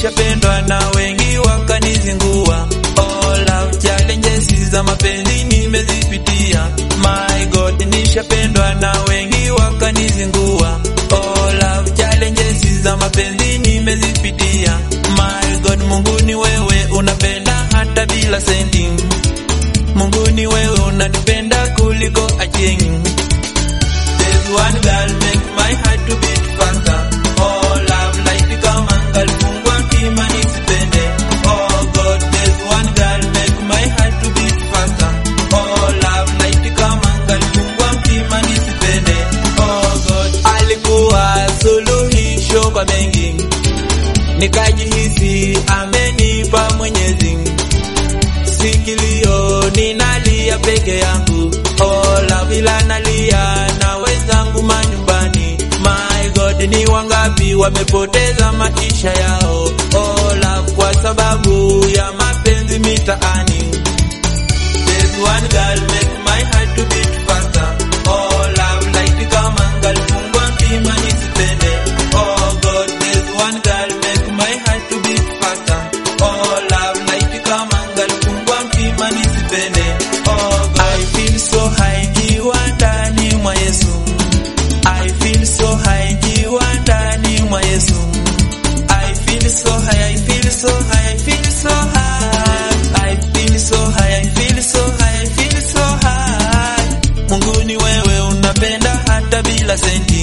nishapendwa na wengi wakanizingua. Oh, love challenges za mapenzi nimezipitia. My God, nishapendwa na wengi wakanizingua. Oh, love challenges za mapenzi nimezipitia. My God, Mungu ni wewe unapenda hata bila senti. Mungu ni wewe unanipenda kuliko aching. There's one girl make my heart to beat faster. Oh, love life kama ngalifungwa kima nisipende. Oh God, there's one girl make my heart to beat faster. Oh, love life kama ngalifungwa kima nisipende. Oh God, alikuwa suluhisho kwa mengi, nikajihisi amenipa Mwenyezi sikilio ninalia peke yangu oh, lavila nalia na wenzangu manyumbani my god ni wangapi wamepoteza maisha yao oh, love kwa sababu ya mapenzi mitaani There's one girl make my heart to beat faster oh, love light kama ngalifungwa mpima nisipende oh god there's one girl make my heart to beat faster oh, love light kama ngalifungwa mpima nisipende oh god I feel so high kiwa ndani mwa Yesu I feel so high kiwa ndani mwa Yesu I feel so high I feel so high I feel so high I feel so high I feel so high I feel so high Mungu ni wewe unapenda hata bila senti